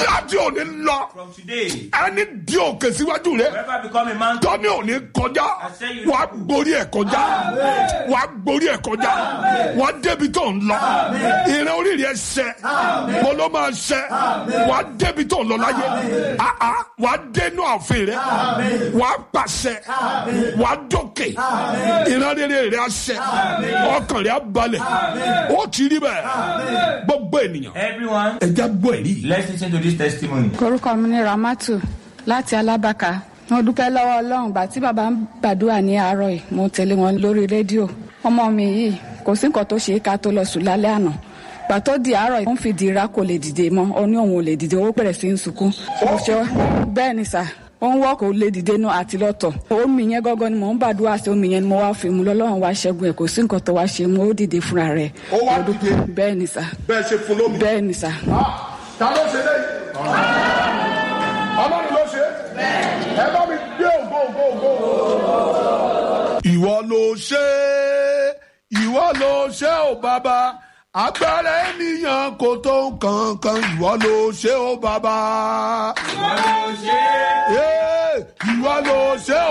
láti òní lọ From today, ẹni di òkè síwájú rẹ whoever become a man, tọ́ni òní kọjá wàá gborí ẹ̀ kọjá wàá gborí ẹ̀ kọjá wàá débi tó ń lọ ìrìn oríire ẹ̀ ṣẹ mo ló máa ṣẹ wàá débi tó ń lọ láyé àá wàá dénú ààfin rẹ wàá pàṣẹ wàá dókè ìran rere rẹ á ṣẹ ọkàn rẹ á balẹ̀ ó ti rí bẹ́ẹ̀ gbogbo ènìyàn everyone, ẹ já gbọ́ ẹ̀rí yìí. let's listen to this testimony. orúkọ mi ní ramatu láti alábàkà mo dúpẹ́ lọ́wọ́ ọlọ́run gbà tí bàbá ń gbàdúrà ní àárọ̀ yìí mo tẹ̀lé wọn lórí rédíò ọmọ mi yìí kò sí nǹkan tó ṣe é ká tó lọ sùn lálẹ́ àná gbà tó di àárọ̀ yìí ó ń fi dìra kò lè dìde mọ́ ó ní òun ò lè dìde ó bẹ̀rẹ̀ sí í sunkún mo ṣe bẹ́ẹ̀ ni sà ó ń wọ́ kó lè dìde náà àti lọ́tọ̀ omi yẹn gọ́gọ́ ni mò ń gbàdúrà sí omi yẹn ni mo wá fi mu lọ́lọ́run wá ṣẹ́gun ẹ̀ kò sí nǹkan tó wá ṣe mo ó dìde fúnra rẹ̀ Ó wá dìde? bẹ́ẹ̀ ni sà bẹ́ẹ̀ ṣe fún lómi. bẹ́ẹ̀ ni sà. ta ló ṣe lẹ́yìn. ọlọ́run ló ṣe. ẹ bá mi gbé ògo ògo ògo. ìwọ ló ṣe é, ìwọ ló ṣe ó bàbá agbára ènìyàn kò tó nǹkan ìwọ ló ṣe ó bàbá. Ìwọ ló ṣe é. Ee, ìwọ ló ṣe ó.